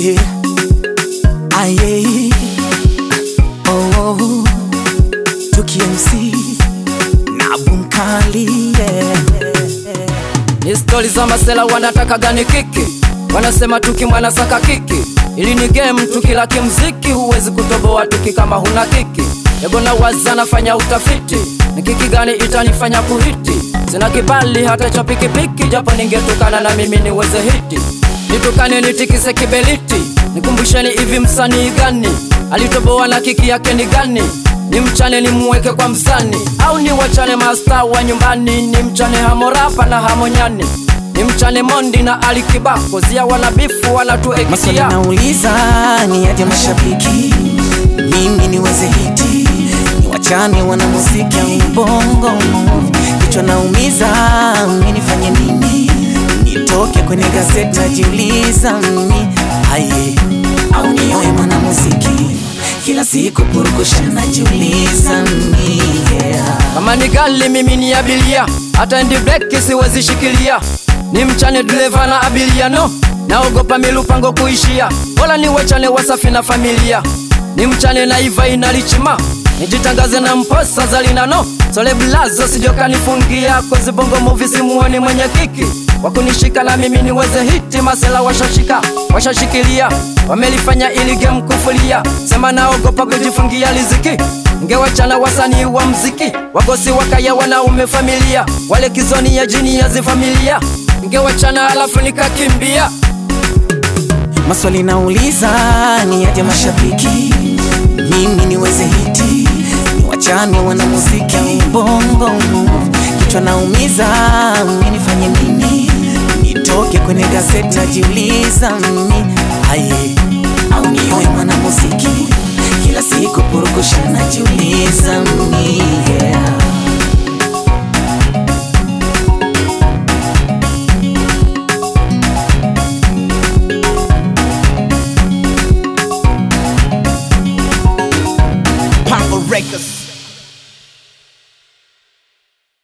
aye aye oh, oh. Tuki MC na Bunkali yeah. Ni stori za masela wanataka gani kiki, wanasema tuki mwana saka kiki, ili ni game tukila kimziki, huwezi kutoboa tuki kama huna kiki. Ego na waza nafanya utafiti, ni kiki gani itanifanya kuhiti? Sina kibali hata cha pikipiki, japo ningetukana na mimi niweze hiti. Nitukane nitikise kibeliti, nikumbusheni hivi msanii gani alitoboa na kiki yake ni gani? Ni mchane nimuweke kwa msani au ni wachane masta wa nyumbani? Ni mchane hamorapa na hamonyani, ni mchane mondi na alikibako zia wanabifu Maswali wanatuekitia nauliza ni aje mashabiki, mimi niweze hiti, ni wachane wana muziki au bongo kichwa naumiza, mimi nifanye nini? Nitoke kwenye gazeti najiuliza mimi aye, au niwe mwana muziki kila siku purukusha najiuliza mimi yeah. kama ni gali mimi ni abilia, hata ndi breki siwezi shikilia. Ni mchane dereva na abilia, no naogopa milupango kuishia, bora ni wachane wasafi na familia. Ni mchane na iva inalichima, nijitangaze na mposa zalina no sole blazo sijoka nifungia kozi bongo movie simuoni mwenye kiki wakunishika na mimi niweze hiti masela washashika washashikilia wamelifanya ili game kufulia sema naogopa kujifungia riziki ngewachana wasanii wa mziki wagosi wakaya wanaume familia wale kizoni ya jini ya zifamilia ngewachana alafu nikakimbia Maswali nauliza ni aje mashabiki, mimi niweze hiti, ni wachane wana muziki au bongo kichwa naumiza, mimi nifanye nini? Nitoke kwenye gazeti najiuliza mimi aye, au niwe mwana muziki kila siku purukusha najiuliza mimi yeah.